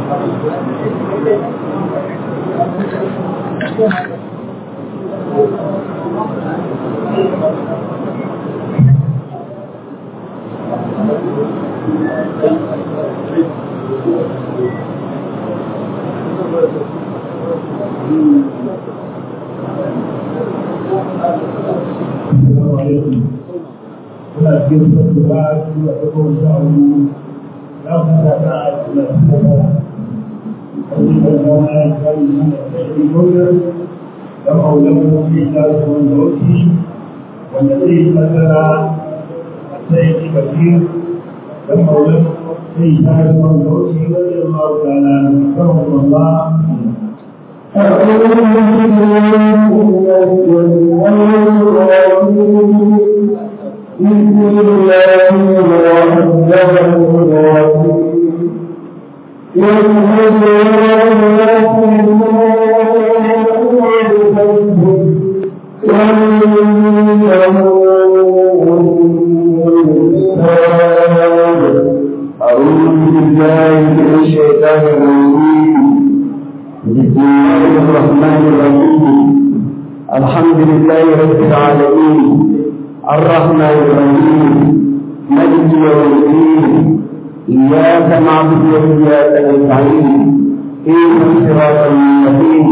Kuna cikin sassu ba su a tsakon sha'awu za ku ta ta suna tsakon wani da zama ya kari mana tsaye gonar da maulan mafi da su wanda wuce wanda zai yi nasara a tsaye bakir da maulan sai ta yi wanda wuce wanda ya ma'auta na kan wanda أعوذ بالله من الشيطان الرجيم بسم الله الرحمن الرحيم أعوذ بالله من الشيطان الرجيم بسم الله الرحمن الرحيم الحمد لله رب العالمين الرحمن الرحيم ملك يوم الدين إياك نعبد وإياك نستعين اهدنا الصراط المستقيم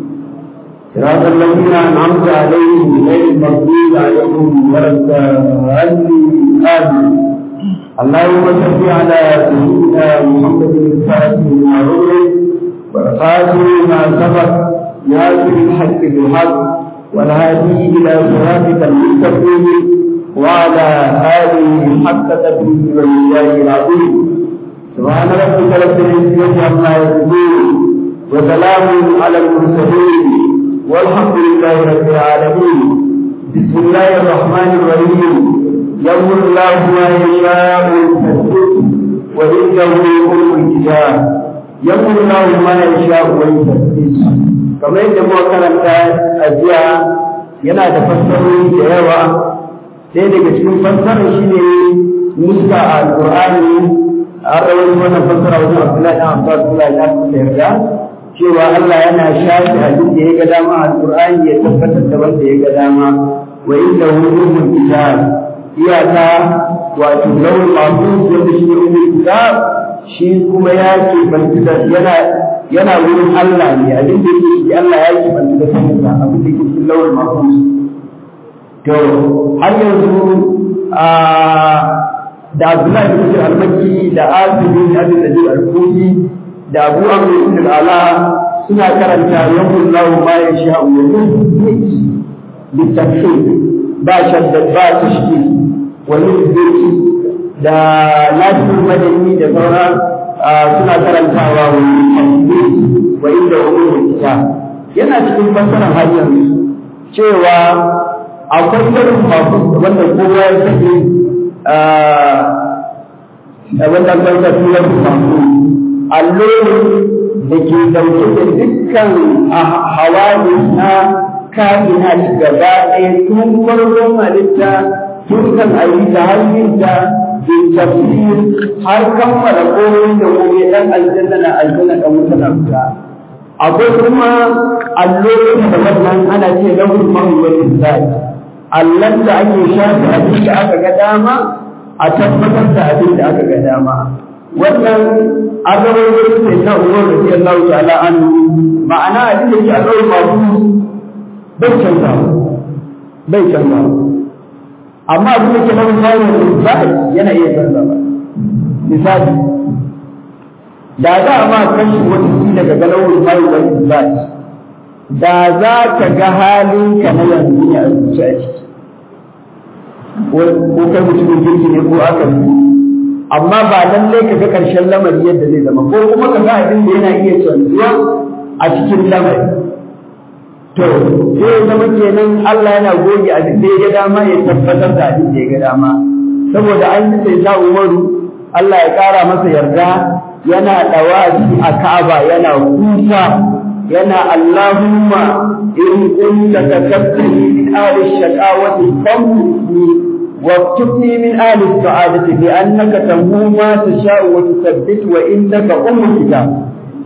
صراط الذين أنعمت عليهم غير المغضوب عليهم ولا الضالين آمين اللهم صل على سيدنا محمد الفاتح لما أغلق والخاتم ما سبق ناصر الحق بالحق والهادي إلى صراطك المستقيم وعلى آله حق تدريس والله العظيم سبحان ربك رب العزة عما يصفون وسلام على المرسلين والحمد لله رب العالمين بسم الله الرحمن الرحيم يمر الله ما يشاء ويثبت وعنده أم الكتاب يمر الله ما يشاء ويثبت kamar yadda muka karanta a jiya yana da fassarori da yawa sai daga cikin fassarar shi ne muska a alƙur'ani an rawar wannan fassara wajen abdullahi ɗan abbas kula ya kusa yarda cewa Allah yana shafi abin da ya ga dama a alƙur'ani ya tabbatar da wanda ya ga dama wa inda hukumul kitab iyaka wato lawal mahfuz wanda shi ne umul kitab shi kuma ya ke banta yana yana wurin Allah ne abin da yake shi Allah ya ke banta da sanin abin da yake cikin lawal mahfuz to har yanzu a da Abdullahi bin Sa'id al-Makki da Asim bin Abi Najib al-Kufi da Abu Amr ibn al-Ala suna karanta yaqul lahu ma yasha'u wa yuthbit bi tafsir ba shaddad ba tashkil wa yuthbit da Nasir Madani da sauran suna karantawa wa yuthbit wa inda umul kitab yana cikin fassarar har yanzu cewa akwai irin masu wanda kowa ya sani a wannan kanta turar masu allo da ke dauke da dukkan hawali na ka'ina gaba ɗaya tun farkon halitta tun kan ayi da hanyarta bin tafsir har kammala komai da komai dan aljanna na aljanna dan wuta na wuta akwai kuma allo da wannan ana ce lahul mahwal zai allan da ake shafi abin da aka ga dama a tabbatar da abin da aka ga dama wannan an zama wani sai na umar da ke Allah ta'ala an ma'ana abin da yake a ɗaure masu bai canza bai canza amma abin da ke nan bayan da yana iya canza ba misali da za a ma kashi wani daga galawar bayan wani zai da za ka ga halinka na yanzu ne a zuciya ciki ko kai mutumin kirki ne ko aka yi amma ba lalle ka ga ƙarshen lamari yadda zai zama ko kuma ka ga abin da yana iya canzuwa a cikin lamari to sai ya zama kenan Allah yana goge abin da ya ga dama ya tabbatar da abin da ya ga dama saboda an yi sai ta Umaru Allah ya ƙara masa yarda yana dawafi a Ka'aba yana kuka yana Allahumma in kunta katabtani min ahli shaqawati famni واكتبني من آل السعادة بأنك تمو ما تشاء وتثبت وإنك أم الكتاب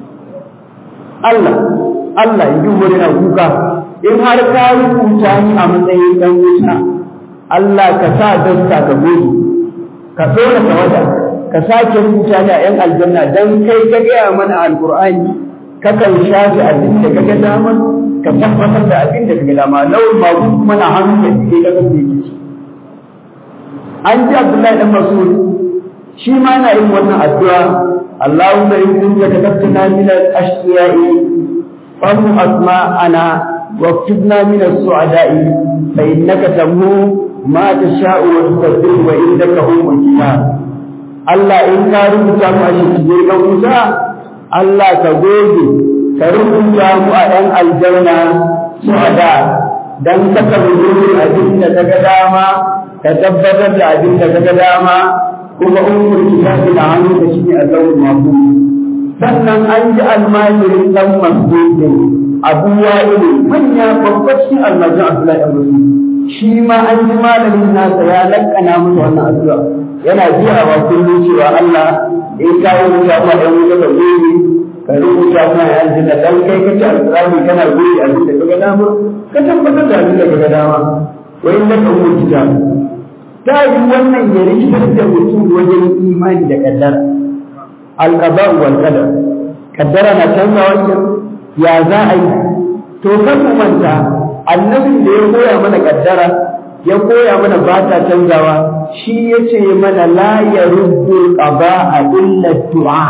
Allah Allah in ji umar yana kuka in har ka rubuta ni a matsayin dan wuta Allah ka sa dasta ka goge ka tsora tawada ka sake rubuta ni a yan aljanna dan kai ka gaya mana alqur'ani kakan shafi abin da kaga dama ka tabbatar da abin da kaga dama lawul mabu kuma na hannu da ke kaga da yake an ji Abdullahi dan Mas'ud shi ma na yin wannan addu'a Allahumma in kunta katabtana min al-ashqiya'i fa mu asma'ana واكتبنا من السعداء فإنك تمو ما تشاء وتقدر وإنك هم الكتاب Allah in ka rubuta mu a cikin ga Musa Allah ka goge ka rubuta mu a ɗan aljanna su'ada dan saka rubutu abin da kaga dama ka tabbatar da abin da kaga dama kuma ummul kitabi na hannu da shi a zawul mahfuz sannan an ji almajirin dan masjidin abu wa'ili manya babbacin almajin abdullahi dan masjid shi ma an ji malamin nasa ya lakkana musu wannan addu'a yana biyawa kullum cewa Allah in ka rubuta ma dan wuta ka gobe ka rubuta ma ya aljanna dan kai kace alqur'ani kana gobe abin da kaga dama ka tabbatar da abin da kaga dama wa in laka umul kitab ta yi wannan ya rikitar da mutum wajen imani da kaddara alqada wal qadar kaddara na canza wannan ya za a yi to kan mu manta annabin da ya koya mana kaddara ya koya mana ba ta canzawa shi ya ce mana la ya rubbu qada illa du'a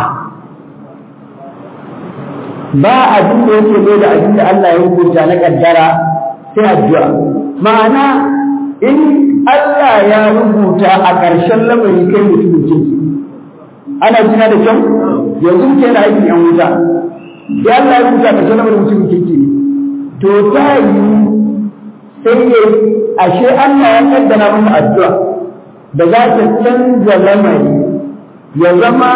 ba abin da yake mai da abin da Allah ya rubuta na kaddara sai addu'a ma'ana in Allah ya rubuta a ƙarshen lamari kai mutumin kirki ana jina da kyau yanzu ke da aikin yan wuta sai Allah ya rubuta a ƙarshen lamarin mutumin kirki to ta yi sai ya ashe Allah ya kaddara masa addu'a da za ta canza lamari ya zama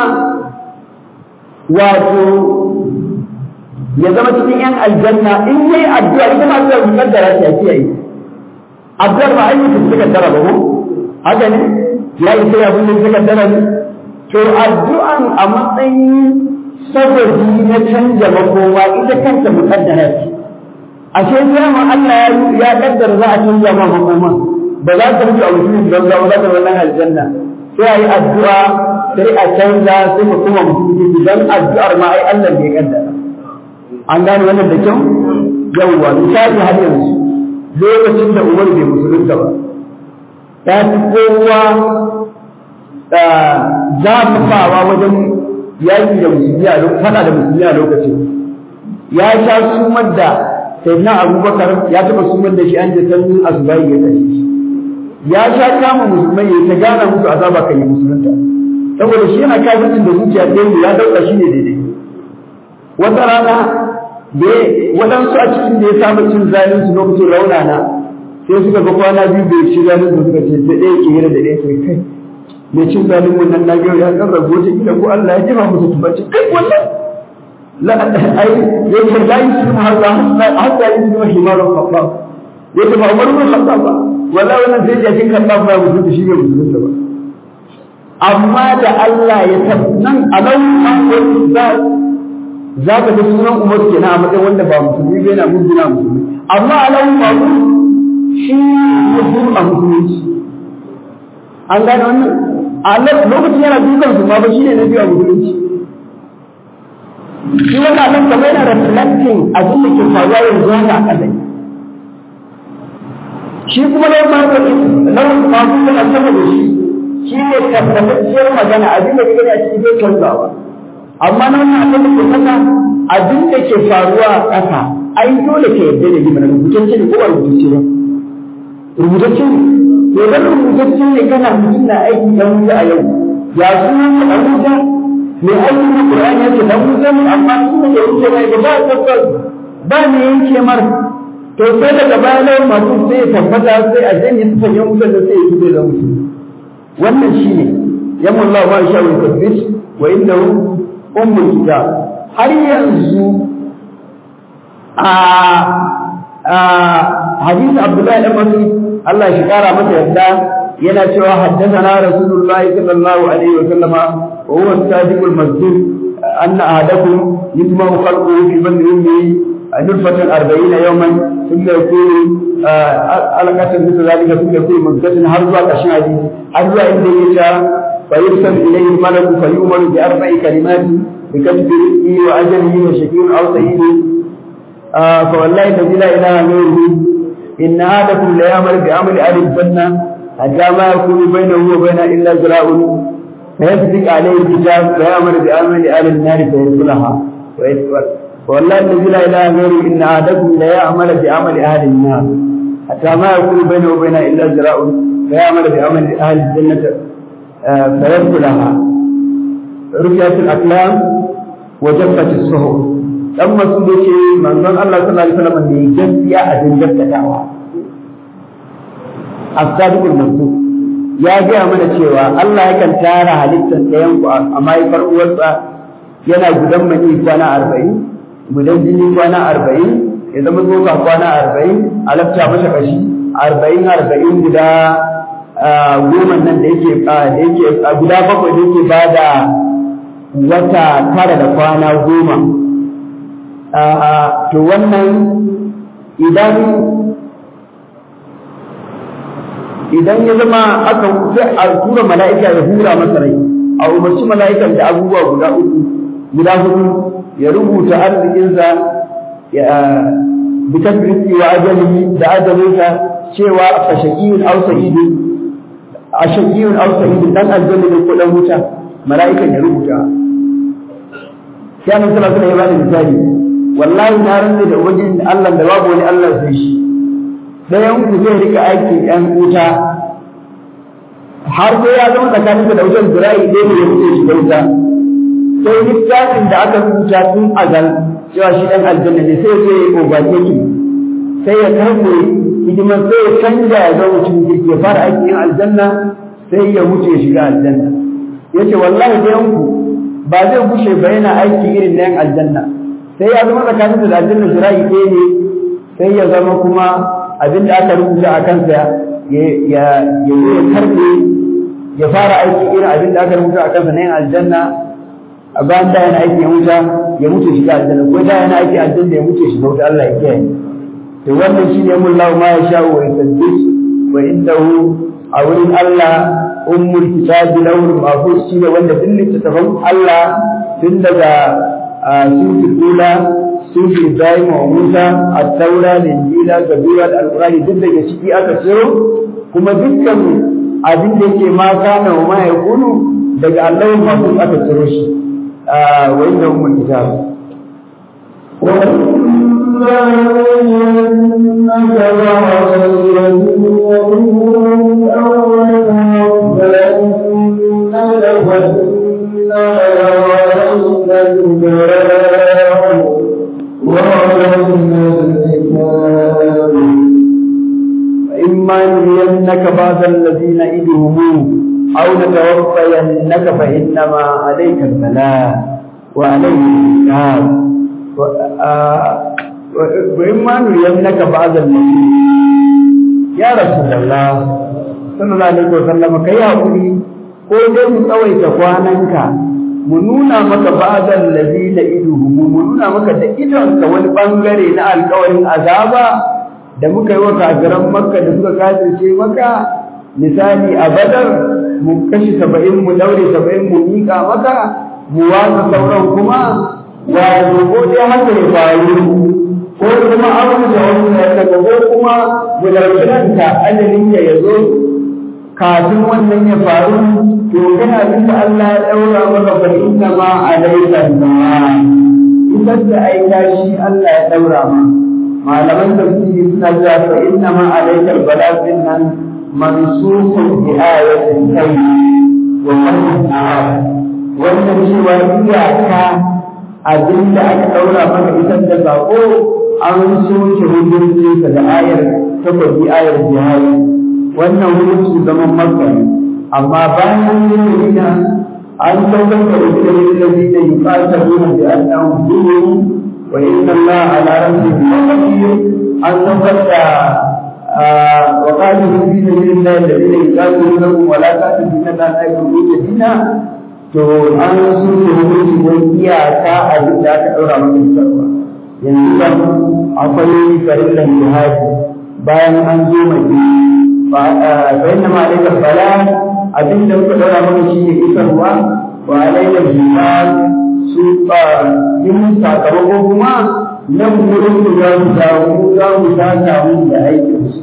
wato ya zama cikin yan aljanna in yayi addu'a ita ma addu'a ta kaddara ta yake yi addu'ar ba ayyuka ta kaddara ba ko haka ne ya yi sai abin da ta kaddara ne to addu'an a matsayin sababi na canja makoma ita kanta mukaddara ce ashe dama Allah ya kaddara za a canja ma makoma ba za ka rufe a mutumin don za za ka wannan aljanna sai a yi addu'a sai a canza sai ka kuma mutum don addu'ar ma ai Allah ne ya kaddara an gane wannan da kyau yawwa misali har yanzu lokacin da Umar bai musulunta ba ta fi kowa zafafawa wajen yaƙi da musulmi a faɗa da musulmi a lokacin ya sha sumar da sayyidina abubakar ya taɓa sumar da shi an je sanyin asubahi ya tashi shi ya sha kama musulmai ya ta gana musu azaba kan yi musulunta saboda shi yana kafircin da zuciya ɗaya ya dauka shi ne daidai wata rana da waɗansu a cikin da ya saba cin zalin su lokacin raunana sai suka ga kwana biyu bai ci zalin su suka ce da ɗaya ke hira da ɗaya ke kai mai cin zalin mun nan na ga ya kan rabu wata kila ko Allah ya jima musu tubaci kai wannan la ai yake la yuslimu hadha hatta yuslimu himarul khattab yake ba Umar bin Khattab ba wala wannan sai jakin khattab ba mutum da shi ne musulunta ba amma da Allah ya tabnan alau akwai za za ka ga sunan Umar kenan a matsayin wanda ba musulmi ba yana mujina musulmi amma alau abu shi mutum a musulunci an gane wannan a lokacin yana dukan su ma ba shi ne na biyu a musulunci shi wannan nan kamar yana reflecting abin da ke faruwa yanzu haka a kasai shi kuma na lawan masu suna sama da shi shi ne tabbatacciyar magana abin da kake a cikin zai canzawa amma na wannan abin da ke kasa abin da ke faruwa a ƙasa ai dole ka yarda da yi mana rubutacce ne ko ba rubutacce ba rubutacce ne to dan rubutacce ne kana mutum na aiki dan wuta a yau ya suna ka dan wuta mai aiki na Qur'ani yake dan wuta ne amma sun da wuce mai ba ba tabbas ba ne yanke mar to sai daga baya lawan masu sai ya tabbata sai a janye su fanyen wutar da sai ya fito da musu wannan shine yamma Allah ma sha wa tabbis wa innahu ummul kitab har yanzu a a hadisi Abdullahi dan Mas'ud Allah shi kara masa yadda yana cewa haddathana Rasulullahi sallallahu alaihi wa sallama wa huwa sadiqul masjid أن أحدكم يجمع خلقه في بطن أمه نطفة أربعين يوما ثم يكون علقة مثل ذلك ثم يكون مدة هرزة كشادي هرزة إن يشاء فيرسل إليه الملك فيؤمر بأربع كلمات بكتب رزقه وأجله وشكير أو سعيد آه فوالله الذي لا إله غيره إن أحدكم ليعمل بعمل أهل الجنة حتى ما يكون بينه وبين إلا ذراع فيسبق عليه الكتاب فيعمل بعمل أهل النار فيدخلها والله الذي لا إله غيره إن أحدكم ليعمل بعمل أهل النار حتى ما يكون بينه وبين إلا ذراع فيعمل بعمل أهل الجنة آه فيدخلها رفعت الأقلام وجفت الصحف dan masu da ce manzon Allah sallallahu alaihi wasallam ne gaskiya a cikin gaskatawa as-sadiqul mansur ya gaya mana cewa Allah yakan tara halittar ɗayan ku a mahaifar uwarsa yana gudan mani kwana arba'in gudan jini kwana arba'in ya zama tsoka kwana arba'in a lafta masa kashi arba'in arba'in guda goma nan da yake da yake guda bakwai da yake bada wata tara da kwana goma to wannan idan idan ya zama aka sai a tura mala'ika ya hura masa rai a umarci mala'ikan da abubuwa guda uku guda hudu ya rubuta arzikinsa ya bitar rizki wa ajalihi da ajalinsa cewa a shaqiyun aw sa'idun a shaqiyun aw sa'idun dan aljanna ne ko dan wuta mala'ikan ya rubuta sai annabi sallallahu alaihi wasallam ya bada misali wallahi na rantsa da ubangiji Allah da babu wani Allah sai shi dayan ku zai rika aiki ɗan wuta har sai ya zama tsakanin da wutar zira'i ɗaya ne ya wuce shi da wuta sai littafin da aka rubuta tun azal cewa shi ɗan aljanna ne sai sai ya overtake sai ya karɓe hidimar sai ya canja ya zama mutum kirki ya fara aikin aljanna sai ya wuce ya shiga aljanna yace wallahi dayan ku ba zai gushe ba yana aiki irin na yan aljanna sai ya zama tsakanin da aljanna zira'i ɗaya ne sai ya zama kuma abin da aka rubuta a kansa ya ya ya karbe ya fara aiki irin abin da aka rubuta a kansa na yin aljanna a bayan da yana aiki ya wuta ya mutu shiga aljanna ko da yana aiki aljanna ya mutu shiga wuta Allah ya kiyaye to wannan shine mun lahu ma ya sha'u wa yasaddis wa indahu a wurin Allah ummul kitabi lawul mahfuz shine wanda duk littattafan Allah tun daga sufi ula sufi Ibrahim wa Musa at-Taura da Injila Zabura da Al-Qur'ani duk daga ciki aka ciro kuma dukkan abin da yake ma kana wa ma yakunu daga Allah mahfuz aka ciro shi wa inda ummul kitab فإما نرينك بعض الذين نعدهم أو نتوفينك فإنما عليك البلاء وعليك الحساب وإما نرينك بعض الذين يا رسول الله صلى الله عليه وسلم كي أقولي ko dai mu tsawaita kwananka mu nuna maka ba'dal ladina iduhum mu nuna maka da idonka wani bangare na alƙawarin azaba da muka yi wa kafiran makka da suka kafirce maka misali a badar mu kashi saba'in mu daure saba'in mu miƙa maka mu watsa sauran kuma wato ko dai haka ya faru ko kuma abu da wani daga ko kuma mu ɗauki ranka ajalin ya ya zo kafin wannan ya faru to kana bisa Allah ya ɗaura maka fa inna ma alayka ma idan da aika shi Allah ya ɗaura ma malaman tafsiri suna cewa fa inna ma alaikal balagh nan mansukun bi ayatin kai wa qadin wannan cewa iyaka abin da aka daura maka isar da sako an soke hukunci da ayar tabbabi ayar jihadi wannan hukunci zaman makka amma bayan yin an saukar da wajen da zai da yuqataluna bi annahum zulmun وإن الله على ربه قدير أن نقل وقاتلوا في سبيل الله الذين يقاتلونكم ولا تأتوا فتنة لا يكونون دينا to an so ne hukunci ko iyaka abin da aka ɗaura masa isarwa yanzu kan akwai farillan jihadi bayan an zo mai fa inna ma alaikal bala abin da muka ɗaura maka shi ne isarwa wa alaikal jihad su ba yin sakamako kuma nan wurin da za mu samu za mu samu da aikin su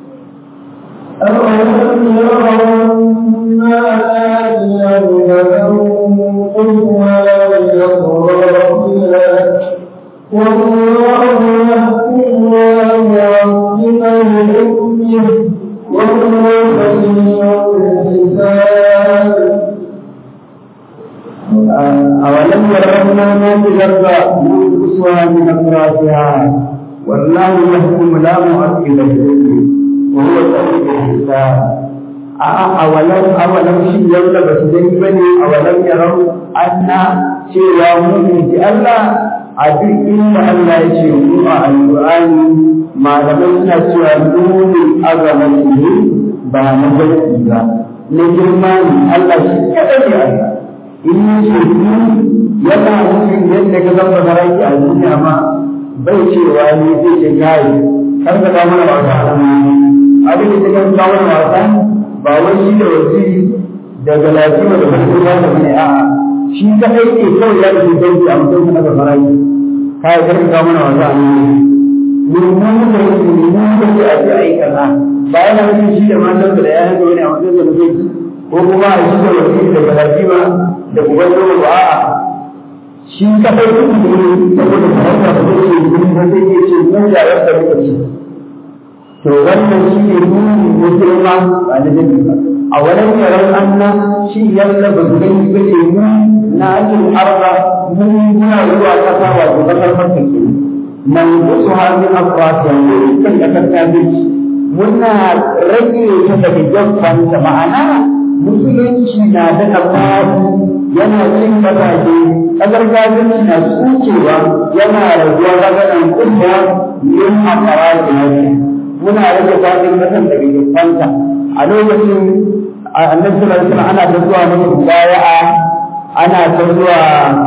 أولم يروا أنا آتينا ننقض ولا يقرأ والله يحكم ولا يعظم لحكمه وهو سريع الحساب أولم يرون ما في الأرض ننقصها من أطرافها والله يحكم لا مؤكد لحكمه وهو سريع الحساب أولم أولم شيء يولا بس دني بني أولم يروا أن cewa mun ji Allah a duk inda Allah ya ce mu a alƙur'ani malamai suna cewa nuni azamati ba na gaski ba na girma ne Allah shi kaɗai ne Allah in yi shirku yana nufin yadda ka zamba saraki a duniya ma bai cewa ne zai ce kai kar ka kawo mana wasa a abin da ka kawo mana wasa ba wai shi da wasiri da galatima da farko ba da bane a'a shi kadai ne kawai ya rufe dangi a mutum na saraki kai kar ka kawo mana wasa a mun mun da mun mun da a ji aikata ba yana nufin shi da matan da ya hanzo ne a wajen da mutum ko kuma a shi da wasiri da galatima da uban dole ba a shi kadai duk da ne saboda farauta da zai ce gurin da zai iya ce mu da yadda muka ci to wannan shi ne nuni musulma ba na dabi ba a wannan yaran anna shi yalla ba su gani ba ce mu na ajin arba mu muna zuwa kasa wato kasar makka ke man gusu hannun afrata ne kan kasar kafirci muna rage ta daga gaffanta ma'ana musulunci na da fadi yana cin kasashe kasar gajinci na tsukewa yana raguwa ragadan kuma yin makara da yake muna rage fadin kasan daga gefanta a lokacin annabi sallallahu alaihi wasallam ana ta zuwa masa mubaya'a ana ta zuwa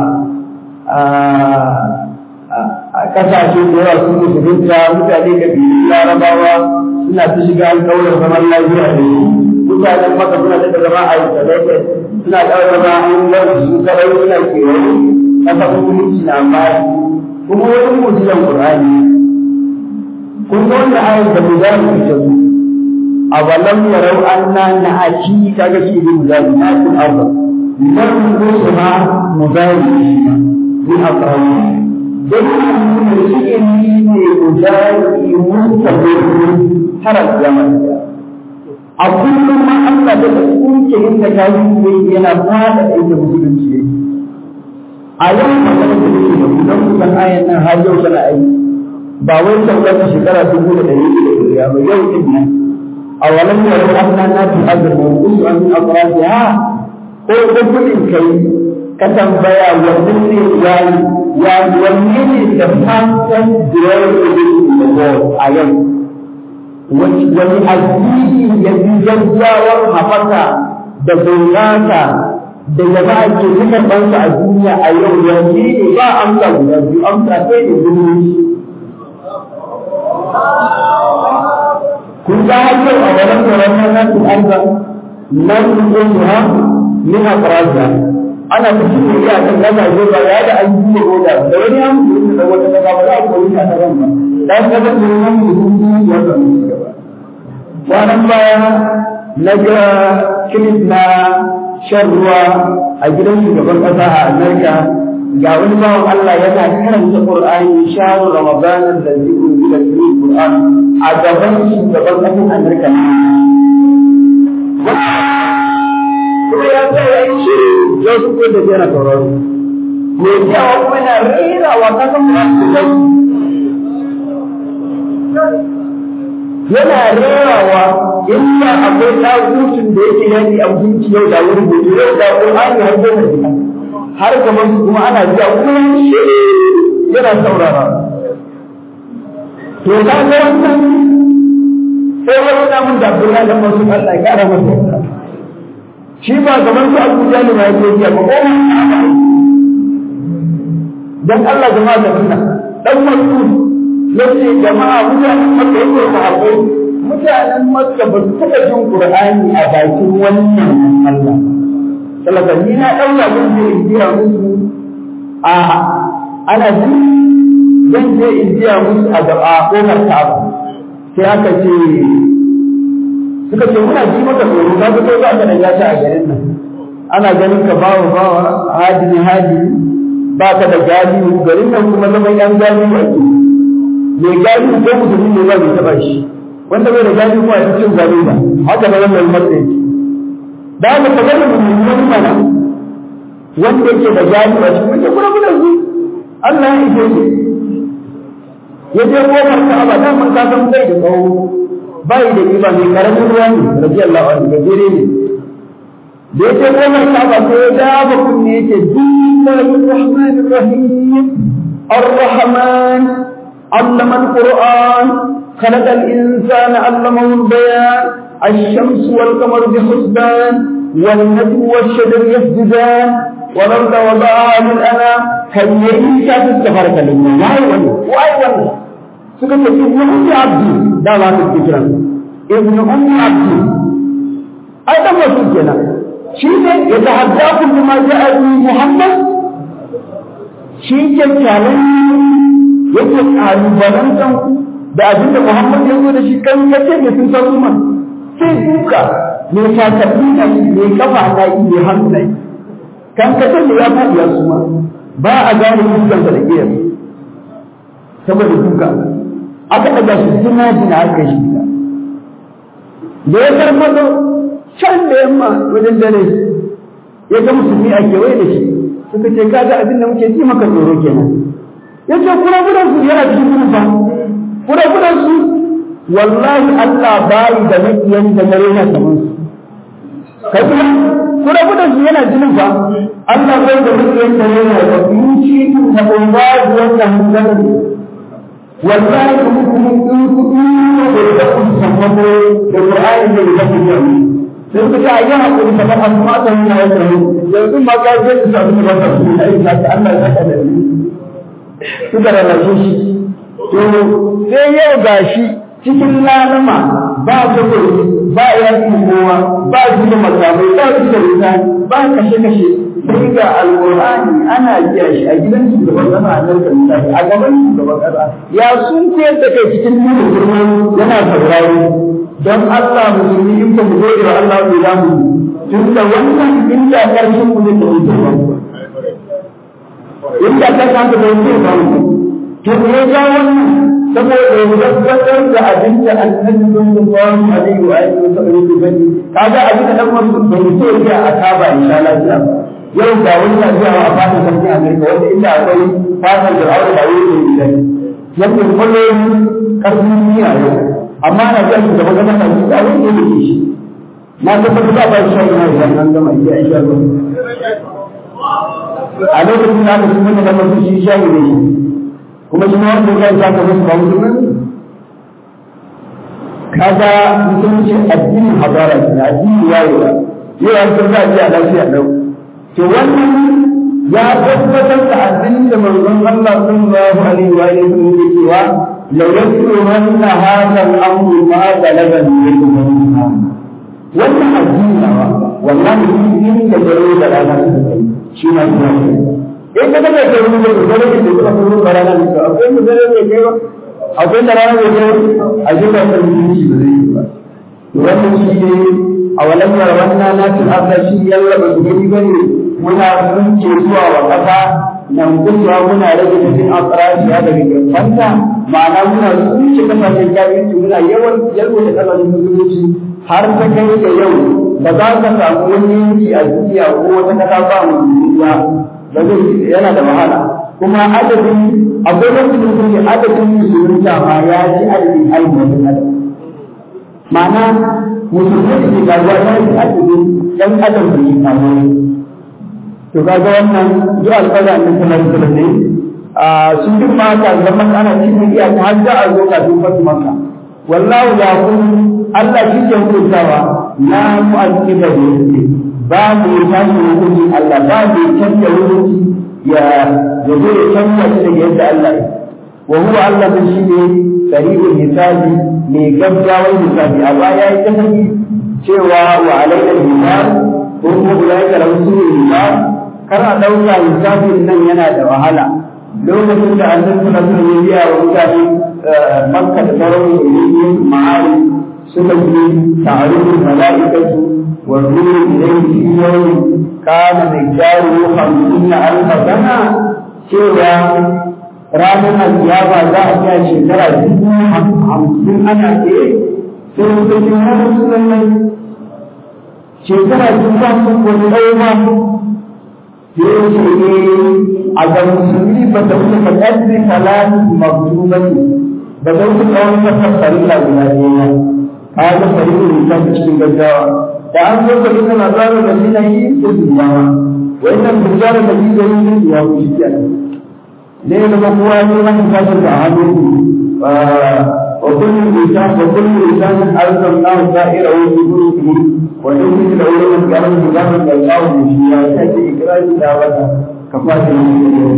a kasashe da yawa sun musulunta mutane da biyu larabawa suna ta shiga alƙawarin zaman lafiya da shi mutanen maka suna da zama a yi tsadai suna da zama an bar su kadai suna kewaye kasa musulunci na bayi kuma wani mujiyan qur'ani kun ga wannan ayat da mujahid ke ta su awalam yarau anna na'ati kaga shi ne mujahid na kun arba nan kusuha mujahid min aqrabi dan mun shi ne mujahid mustaqim har zaman a kullum ma Allah da kunce inda ka yi yana fada inda musulunci yake a yau magana da take da kullum kusan ayan nan har yau tana aiki ba wai saukar shekara dubu da ɗari da ɗari ba yau din nan a walan ya yi anna na fi azurma kusu an yi akwai ha ko ko kudin kai ka tambaya wannan ne ya ya wanne ne da fatan da ya yi da a yau wani addini ya fi gaggawar haɓaka da bunƙasa da jama'a ke suka ɗansa a duniya a yau yanzu ne ba amsa guda biyu amsa sai da zumunci kun ga har yau a wannan tsoron na nasu arza nan kun ha min aqraza ana cikin da iya kan gaza ko ba ya da an yi ko da da wani an yi da wata kaza ba za ku yi ta ran ba dan kaza ne nan mutum ya ga kwanan baya na ga kilif na shan ruwa a gidan shugaban ƙasa a Amerika ga wani bawan Allah yana karanta Qur'ani shahru Ramadan allazi unzila fihi Qur'an a gaban shugaban ƙasar Amerika kuma ya ce ya yi shiru ya su ko da yana tauraro me yawa kuma yana rera wa kasan yana rerawa inda akwai ɗagutun da yake yanki a mutunci yau da wuri gobe yau da Qur'ani har goma gida har kamar su kuma ana jiya kuma shi yana saurara to ka ga wannan sai wani namun da Abdullahi da masu Allah ya kara masa shi ba kamar su Abu Jahal ba yake yi ba ko dan Allah jama'a da sunna dan Mas'ud yace jama'a mutanen Makka yake sahabbai mutanen Makka ba su taɓa jin Qur'ani a bakin wannan Allah sallallahu alaihi na daura mun je in biya musu a ana ji zan je in biya musu a gaba kofar Ka'aba sai aka ce suka ce muna ji maka tsoro ka fito za ka daga shi a garin nan ana ganin ka bawa bawa hadini hadini ba ka da gadi garin nan kuma zaman yan gadi ba ke mai gadi ko musulmi ne ba bai taba shi wanda bai da gadi kuma ya cin gadi ba haka da wannan matsayi da haka ka gani mummuni mana wanda yake da gadi ba shi kuma kuma kuma su Allah ya ike shi ya je kofar Ka'aba da man ka san bai da tsawo bai da kiba mai karamin ruwa ne radiyallahu anhu gajere ne da yake kofar Ka'aba sai ya dafa kunne yake bismillahir rahmanir rahim ar-rahman allama al-qur'an خلق الإنسان علمه البيان الشمس والقمر بحسبان والنجم والشجر يسجدان والأرض وضعها للأنام كي يعيش في السفر كلمة واي ولا واي ولا سكت ابن أم عبدي دا ما تذكرن ابن أم عبدي أيضا ما تذكرن شيء يتحداكم بما جاء به محمد شيء كالن yake kalubalantan ku da abin da Muhammad ya zo da shi kan kace ne sun san kuma sai duka me takalmi na me kafa na yi me hannu na yi kan kace ne ya faɗi ya suma ba a gane fuskan da giyar saboda duka aka daga shi jina jina aka shi da da ya karmato can da yamma wajen dare ya ga musulmi a kewaye da shi suka ce kaga abin da muke ji maka tsoro kenan ya ce kura gudan su yana cikin kurufa kura gudan su wallahi Allah bayi da makiyan da dare na saman su kai kuma kura gudan su yana jinin fa Allah bai da makiyan da dare na da yuci na umbadi wannan hanzarin wallahi kuma kuma in kuɗi da da kun sammako da Qur'ani da da kun yi sai ku ta yi hakuri ta ba amma ta yi na yau yanzu ma ka je ku samu ba ta su ai ka Allah ya saka da ni suka rarrashe shi to sai yau gashi cikin lalama ba takobi ba yaki kowa ba su da makamai ba su da wuta ba kashe-kashe sai ga alƙur'ani ana biya shi a gidan shugaban kasa a nan misali a gaban shugaban kasa ya sun koyar da kai cikin nuna girma yana saurari don Allah musulmi in ba mu gode wa Allah bai za mu tun da wannan inda ƙarfin mu ne da mutum inda ka san da bai ba mu to ne ga wannan saboda ya tabbatar da abin da annabi sallallahu alaihi wa alihi wa sallam ya bani kaga abin da dan wasu bai so ya akaba insha Allah yau ga wani na zuwa a fatan sarki Amerika wanda inda akwai fatan da aure da wuri ne gidan yadda kullum karfin duniya yau amma na ga shi da magana na shi da wani ne shi na tabbatar da ba shi ne idan an gama iya insha Allah a lokacin da aka kuma da mutum shi shi ne kuma shi ma wanda ya saka musu ba musulmi kaga musulunci addinin hadara ne addini wayewa yau an san za a ji a lafiya lau to wannan ya tabbatar da addinin da manzon Allah sallallahu alaihi wa alihi wasallam yake cewa la yasru manna hadha al-amru ma balaga minkum wannan addini nawa wallahi din da dare da rana suka kai shi ma ina in ka daga da ruwa da dare da suka fito da rana ne akwai mu dare ne kai ba akwai da rana ne kai a jika da mutunci ba zai yi ba wannan shi ne a walam yarwanna na fil arda shi yalla ba su gani bane muna runce zuwa wa kasa nan kusa muna rage cikin asrashi ya daga gefanta ma'ana muna runce kasashen jami'inci muna yawan yalwa da kasashen musulunci har ta kai da yau ba za ka samu wani yanki a duniya ko wata kasa ba mu duniya ba zai yana da wahala kuma adadin akwai wani mutum adadin musulunta ma ya ci adadin ainihin adam ma'ana musulmi da ke garuwa ya yi adadin ɗan adam da ke kawo to kaga wannan duk alƙawari annabi sallallahu alaihi wasallam ne a sun duk ma ka zama ana cikin iya ta har da a zo kafin fatu maka wallahu ya kun Allah shi ke hukuntawa la mu'aqqiba da yake ba mu tashi hukunci Allah ba mu canja hukunci ya ya zo ya canja shi daga yadda Allah ya wa huwa Allah din shi ne sari'ul hisabi mai gaggawar hisabi a baya ya ta sani cewa wa alaina hisab ko kuma ulaika lahum su'ul hisab kar a dauka hisabin nan yana da wahala lokacin da annabi sallallahu alaihi wasallam ya biya wa mutane makka da sauran ilimin ma'ari suka yi ta'arufin mala'ikatu wa ruhu ilayhi fi yawmin kana miqdaru 50 alf sana cewa ranar alkiyama za a iya shekara dubu hamsin ana ke sai suka ce ya rasu lallai shekara dubu hamsin ko ɗaya ba sai ce ne a ga musulmi ba ta wuce ka ƙarfi talatin maktubati ba ta wuce ka wani kasar farilla guda ɗaya ka ga farilla ta cikin gaggawa da an zo ka duka labarin da shi na yi da duniyawa wannan bujarar da shi da yi da duniya ku shi kenan ne da ba kowa ne wani kasar da hannu wa kullu insan wa kullu insan arsalnahu sa'irahu fi dhurrihi wa nukhruju lahu yawmal qiyamati kitaban yalqahu bihi ya take ikrari da wata kafata ne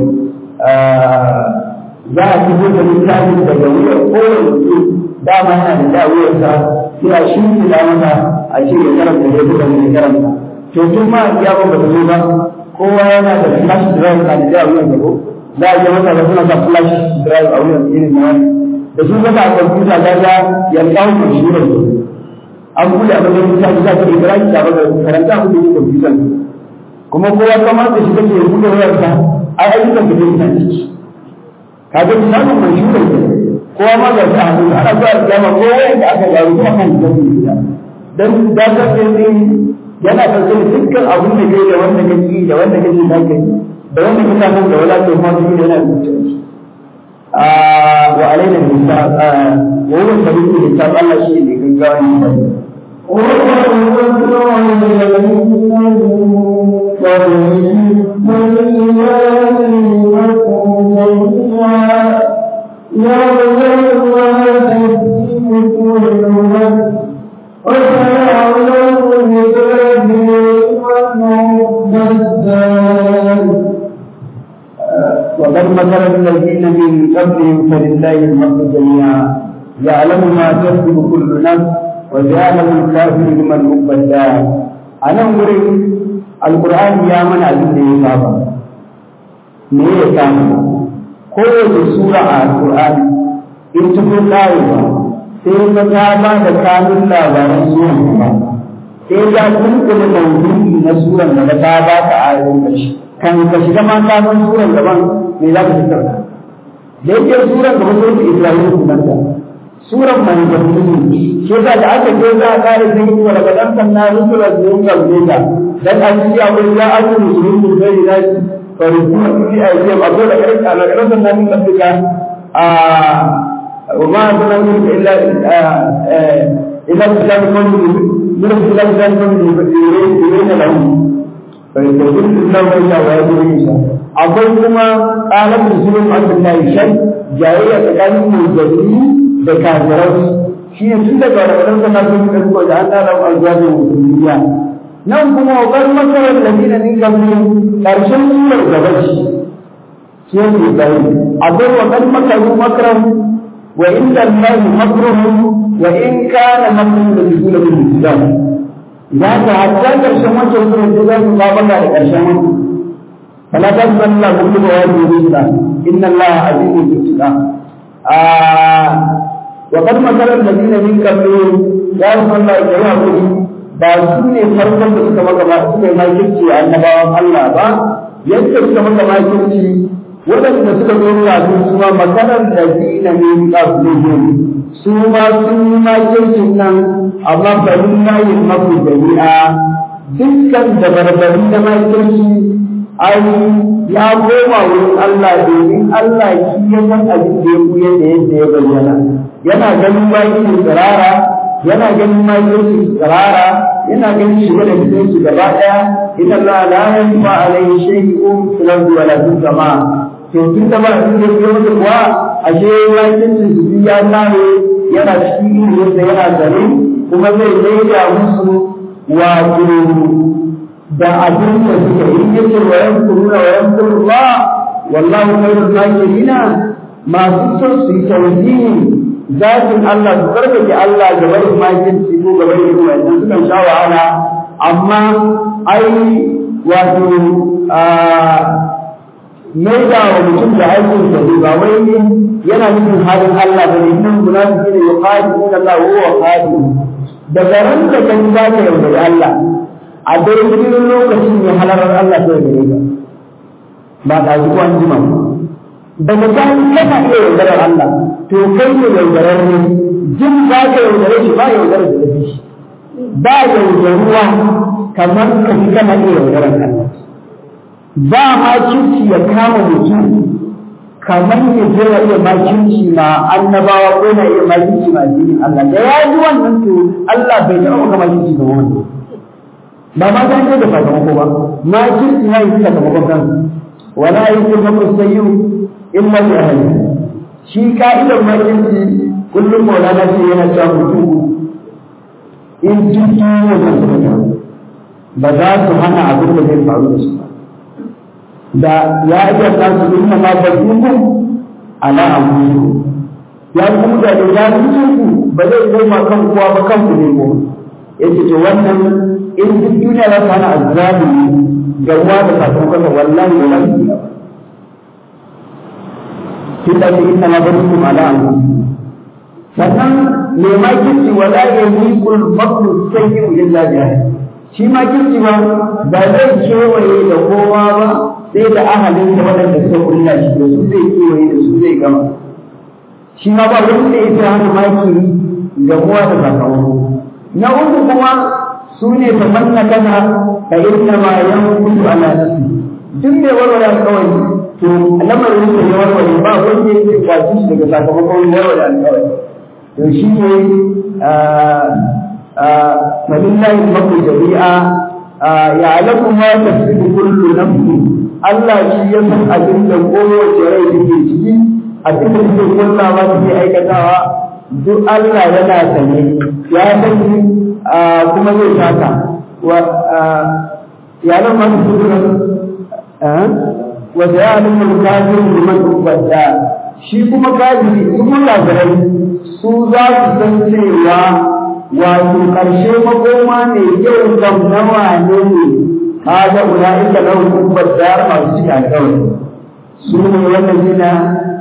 za a fito da littafin daga wuyar kowane mutum dama yana da da wuyarsa sai a shi da masa a ce ya karanta ya duka ne karanta to tun ma ya ba ta zo ba kowa yana da flash drive na da wuyar da ko za a yi masa da suna sa flash drive a wuyar irin na wani da sun zaka a kwamfuta ga ga ya kawo ku shi ne an buɗe a wajen mutane za ka yi kira ki da baka karanta ku da kwamfutan kuma kowa kamar da shi kake buɗe wayarsa ai ayyukan da zai yi ciki kaga misalin mai shi ne kowa ma ga ta hannu ana zuwa kiyama ko wanda aka gano kuma kan da su da dan da ta sai yana dauke da dukkan abun da kai da wanda kake da wanda kake da kai da wanda kake nan da wala to ma shi yana da a wa alaina hisab wa huwa sabiqul hisab Allah shi ne gaggawa ne وقد مكر الذين من قبلهم فلله المكر جميعا يعلم ما تكسب كل نفس وجعله الكافر لمن حب الدار أنا أقول القرآن يا من أبين لي بابا me ya samu kowace sura a alƙur'ani in ta fi ƙarewa sai ka ta ba da kanun labaran suran ba sai ya kunkule maudu'i na suran da ta ba ka ayoyin ƙarshe kan ka shiga ma kanun suran gaban me za ka fitar da da yake suran gaba sai ta isra'ila sunanta suran manzanni ne shi yasa da aka je za a kare sai yi wa daga dan sanna rusula da yin kalme ta dan a ciki akwai ya azu musulmi da bai da shi farikuna fi ayyam akwai da kai kana kana sanna min rabbika a wa ma sana min illa illa billahi kun min billahi kan kun yure lahu fa yakun billahi wa ya yuri akwai kuma qalat rusulun abdullahi shay jayayya tsakanin musulmi da kafirai shi ne tun daga wadanda na sun da ko da Allah ran aljabi musulmiya nan kuma wakar makarar ladina min kabli karshen surar gaba shi shi ne bai akwai wakar makaru makaran wa inda Allah makruhu wa in kana makruhu da bisul bil islam ya ta hatta karshen wancan surar da zai ba baka da karshen wannan فلا تنسى الله كل واجب إن الله عزيز بالانتقام وقد مثل الذين من قبلهم يا رسول الله يا رسول ba su ne farkon da suka maka suka yi makirci a annabawan Allah ba yadda suka maka makirci waɗanda suka zo kafin su ma makarar da zina ne qablihim su ma sun yi makircin nan amma bari na yin maku jami'a dukkan da barbari na makirci ai ya koma wurin Allah domin Allah shi ya san abin da ya kuya da yadda ya bayyana yana ganin bayin tsirara yana ganin bayin tsirara yana ganin shiga da fitin su gaba daya inna Allah la yanfa alayhi shay'un fil ardi wala fis sama to tun da ba sun yi masa kuwa ashe bayin su ya nare yana cikin yadda yana zare kuma zai daida musu wato da abin da suka yi yace wa yankuruna wa yankurullah wallahu khairul makirina masu son su yi tauhidi zatin Allah su karkake Allah ga barin makirci ko ga barin kuma idan suka sha wahala amma ai wato mai da wa mutum da aikin sa ne ba wai yana nufin halin Allah ba ne nan munafiki ne ya qadi inna Allah huwa qadi daga ran da kan za ka yaudari Allah a daidai lokacin ne halarar Allah ta yaudare ka ba da ji ko an jima daga kan kana iya yaudarar Allah to kai ne yaudarar ne jin za ka yaudare shi ba yaudarar da shi ba yaudaruwa kamar ka fi kana iya yaudarar Allah ba ma kirki ya kama mutum kamar ya je ya iya makirci ma annabawa ko na iya makirci ma addinin Allah da ya ji wannan to Allah bai taɓa maka makirci ga wani ba ma ta da sakamako ba makirci ya yi sakamakon kan wala yi kun maka sayyu illa bi ahli shi ka'idar makirci kullum maulana ce yana cewa mutum in duk wannan suka ba za su hana abin da zai faru da su ba da ya iya tasu inna ma bazukum ala anfusikum ya kuma da da ya ku ba zai koma kan kowa ba kan ku ne ko yace to wannan in duk duniya za ta hana azzabi ga uwa da sakamakon sa wallahi ba zai yi ba tunda ce inna ma bazukum ala anfusikum sannan me ma kirki wala yahiqul makru sayyi'u illa bihi shi ma kirki ba ba zai kewaye da kowa ba sai da ahalin da waɗanda suka kulla shi da su zai kewaye da su zai gama shi ma ba wani da ita hana maki ga kowa da sakamako na uku kuma su ne ta manna kana ka inna ma yan kudu ala nafsi duk mai warware alƙawari to lamarin da ya warware ba wanda yake kwaci shi daga sakamakon warware alƙawari to shi ne falillahi maku jami'a ya'lamu ma tafsidu kullu nafsin Allah shi ya san abin da kowace rai take ciki abin da take kullawa take aikatawa duk Allah yana sane ya sani kuma zai saka wa ya nan ma su duk wa ya'lamu al-kafir liman ubada shi kuma kafiri kuma kafirai su za su san cewa wato ƙarshe makoma ne yau kam nawa ne ne kaga ulaika lahum kubbar dar masu cika alƙawari su ne wannan jina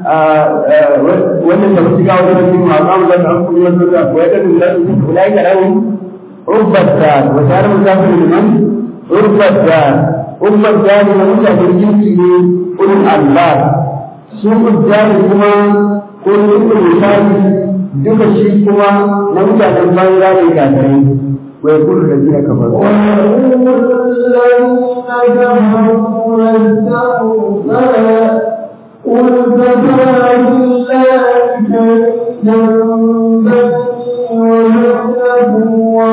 wannan da suka kawo da cikin maqam da an kuma yadda da ko yadda da ulaika lahum kubbar dar wa dar musafir liman kubbar dar kubbar dar ne mutane jinsi ne ulul Allah su kubbar kuma ko ulul misali duka shi kuma na mutanen banza ne kafirai ويقول الذين كفروا ويقول الذين كفروا لستهم فلا قل كفى بالله شهيدا بيني وبينكم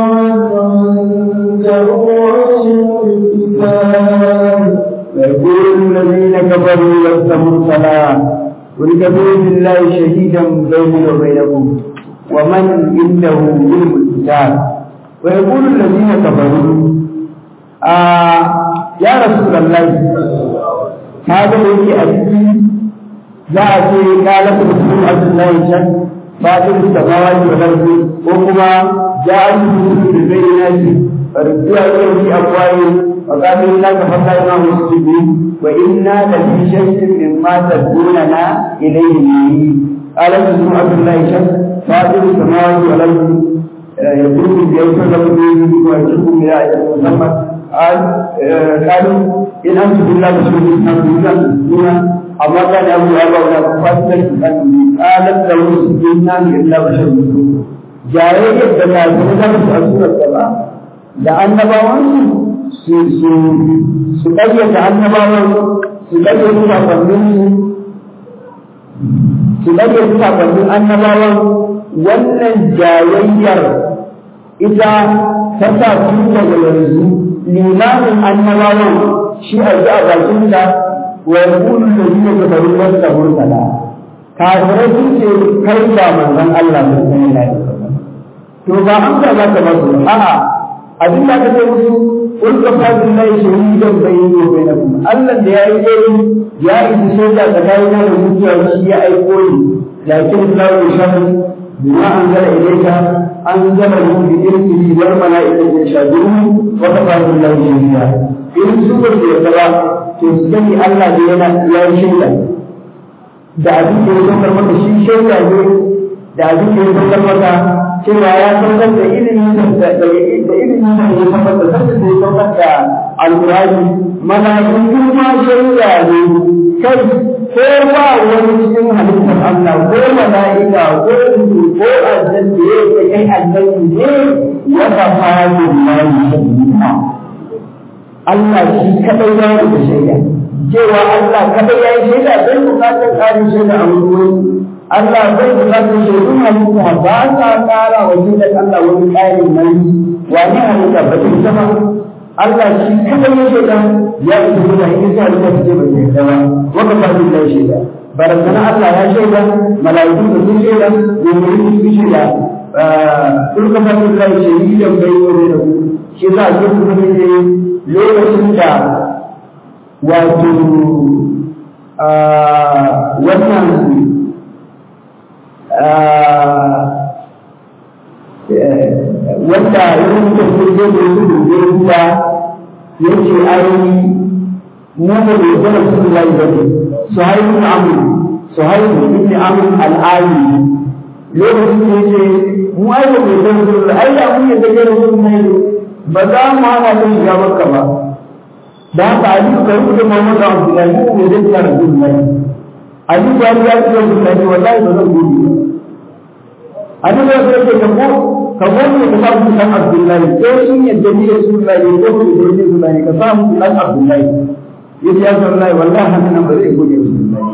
ومن عنده علم الكتاب ويقول الذين كفروا لست مرسلا قل كفى بالله شهيدا بيني وبينكم ومن عنده علم الكتاب ويقول الذين كفروا آه يا رسول الله هذا الذي أتي جاء في قالت رسول عبد الله شك فاطر السماوات والأرض وهما جاء بالبينات فردوا إليه في أفواههم وقالوا إنا كفرنا ما مسلمين وإنا لفي شك مما تدعوننا إليه قالت رسول عبد الله شك فاطر السماوات والأرض يقول بيوصل لكم به ويجبكم إلى أجل مسمى قال قالوا إن أنتم بالله مسلمين تسلمون أما كان أبو أبا فاسدة قالت له سجدنا إلا بشر مسلم جاية da kafirai da su a surar gaba da annabawan su su su ƙaryata annabawan su ƙaryata sakonnin su ƙaryata sakonnin annabawan wannan jayayyar ita ta sa tun daga yanzu limamin annabawan shi a ji a bakin da wa yaqulu alladhina kafaru lasta mursala kafirai sun ce kai ba manzon Allah sallallahu alaihi wasallam to ba an ka za ka ba su a'a abin da aka ce musu kun ka fadin lai shahidan bayyin wa bainakum Allah da yayi dai ya yi shaida tsakanin da mutuwa shi ya aiko ni lakin Allah ya shafi bima anzala ilayka anzala hu bi ilmihi wal malaikatu yashhadun wa kafa billahi shahida in su ba su yarda ba to su sani Allah da yana ya yi shaida da abin da ya saukar maka shi shaida ne da abin da ya saukar maka cewa ya saukar da ilimin da da ilimin da ya saukar da sanin da ya saukar da alqur'ani malaiku ma shaida ne kai ko ba wani cikin halittar Allah ko mala'ika ko ruhu ko aljan da ya ce kai annabi ne ya kafa billahi shahida Allah shi kadai ya yi da shaida cewa Allah kadai ya yi shaida bai bukatar ƙarin shaida a wurin Allah bai bukatar shaidun halitta ba sa ƙara wa shaidar Allah wani ƙarin nan wani halitta ba ta zama Allah shi kadai ya shaida ya yi shaida in sa halitta ta ce bai shaida ba wanda ba zai da shaida barazana Allah ya shaida mala'iku da sun shaida mu'minin sun shaida sun kafa sun kai shaidan bai yi da ku shi za a ce kuma ne lokacin da wato wannan wanda yin da ke zai da su da zai ruwa ya ce ai mu da bai zama su da yi bane su haihu amu su haihu ibn amu al'ali lokacin da ya ce mu ai da bai zama su da ai da mun yadda ya rasu mai ba za mu hana ta shiga makka ba da haka ali ka rubuta Muhammad Abdullahi ko ne zai tsara Abdullahi ali ya ya ce Abdullahi wallahi ba zan gudu ali ya ce ka ko ka gode ka samu dan Abdullahi ko sun yadda ni Rasulullahi ko ko da ni Rasulullahi ka samu dan Abdullahi yace ya Rasulullahi wallahi haka nan ba zai gode Rasulullahi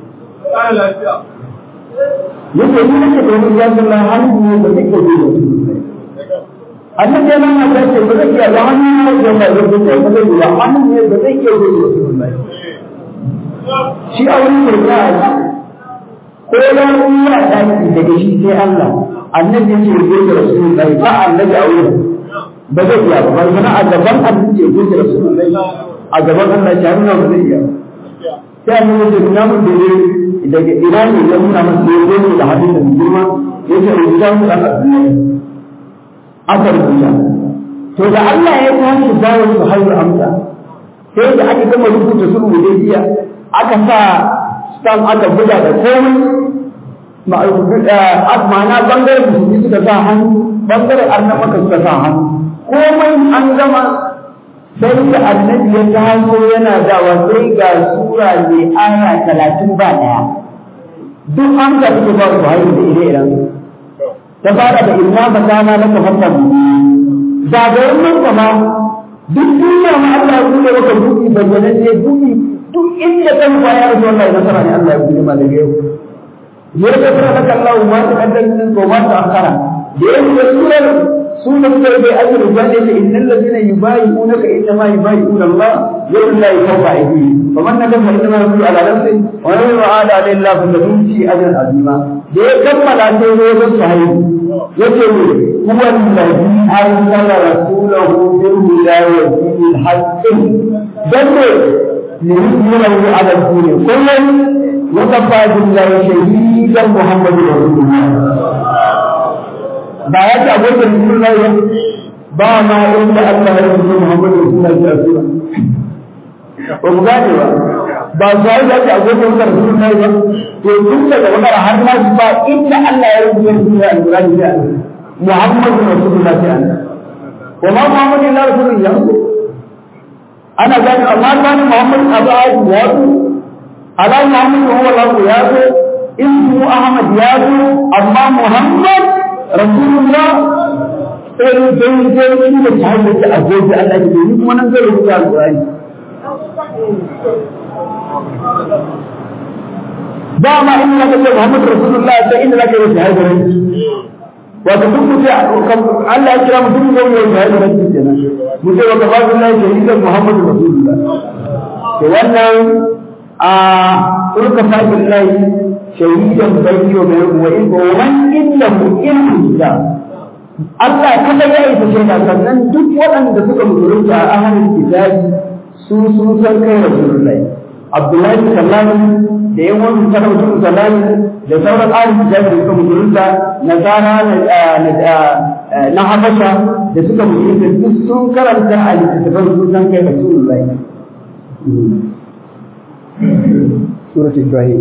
yace ni nake da ni ya Rasulullahi hannu ne ba zai gode Rasulullahi annabi ya nuna ta ce ba zai iya ba hannu ne da ba zai iya ba zai iya hannu ne ba zai iya ba zai shi a wani mai ya ko ya iya daki daga shi sai Allah annabi ya ce ya ga rasulullahi ba annabi a wurin ba zai iya ba bana a gaban annabi ya ga rasulullahi a gaban Allah ya nuna ba zai iya sai annabi ya nuna mun da daga ina ne ya nuna masa ya zo da hadin da girma ya ce ya mu da Abdullahi aka rubuta to da Allah ya tashi bayan su haihu amsa sai da aka gama rubuta sulhu da jiya aka sa stamp aka buga da komai ma'ana bangaren musulmi suka sa hannu bangaren annabaka suka sa hannu komai an gama sai da annabi ya taso yana dawa sai ga sura mai aya talatin ba daya duk an ka suke ba su haihu da ire-iren ta fara da inna fatana laka fatan da ga wannan kama duk duniya ma Allah ya bude maka buɗi bayyana ne buɗi duk inda kan kwa ya rasu Allah ya nasara ne Allah ya bude ma daga yau ya ga fara laka Allah ma ta kaddan min ko ma ta akara da yau da surar sunan da bai ajru ba ne innal ladina yubayi'unaka inna ma yubayi'una Allah yau la yawfa aidi faman nadama inna ma yaqulu ala nafsi wa la yu'ada alayhi fa lahu ajran azima da ya kammala sai zo ga sahibi yace ne huwa allazi arsala rasulahu bil hidayati bil haqqi dan ne liyuzhirahu ala al-din kullun wa kafa billahi shahidan muhammadu rasulullah ba ya ce abokin rasulullah ya ba ma inda Allah ya rubuta muhammadu rasulullah ya rasulullah ba mu gane ba ba su yi da abokin rasulullah ba to tun daga wannan har ma ba inda Allah ya rubuta rasulullah al-qur'ani ya Muhammadu Rasulullah sai Allah wa ma Muhammadu illa Rasulullah ana gani amma gani Muhammad abu ayi ya zo ala Muhammad huwa Allah ya zo ismu Ahmad ya zo amma Muhammad Rasulullah sai dai dai shi da sahibi da agoji Allah ya yi kuma nan zai rubuta al-Qur'ani ba ma in ka ce Muhammad Rasulullah sai inda zaka yi shahada wato duk mutum Allah ya kira mutum ne mai shahada da shi kenan mutum wa kafa billahi shahidan Muhammadu Rasulullah to wannan a urka fa billahi shahidan bayni wa bayni wa in wa man innahu ilmu kitab Allah kada ya isa shaida sannan duk waɗanda suka musulunta a ahalin kitabi su sun san kai rasulullahi Abdullahi sallallahu da yan wani sarautar sallallahu da sauran ahalin kitabi da suka musulunta nasara na habasha da suka musulunta duk sun karanta a littattafan sun san kai rasulullahi سورة إبراهيم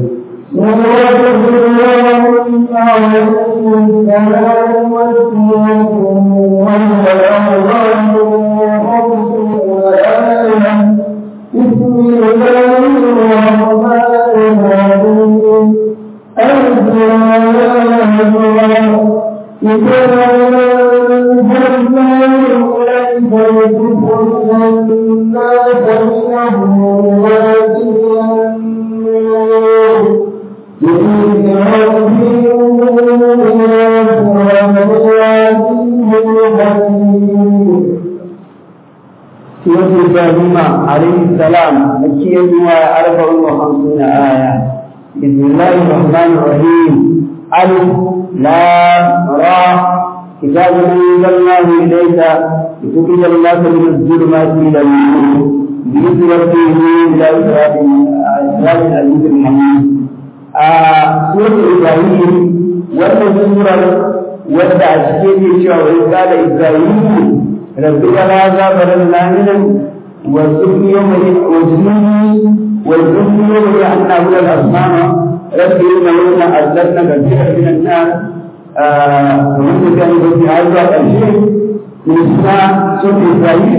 سورة إبراهيم عليه السلام مكية وأربع وخمسون آية بسم الله الرحمن الرحيم ألف لام را كتاب أنزلناه إليك لتخرج الناس من الظلمات إلى النور بإذن ربهم إلى صراط العزيز الحميد سورة إبراهيم wannan surar wadda a cikin ke cewa wai kada Ibrahim rabbi wala zabaran laminan wa subni yawma wa jununi wa jununi yawma anna huwa al-asmama rabbi inna lana azlatna kathira min an-nas ومن كان في هذا الشيء من اسماء سورة إبراهيم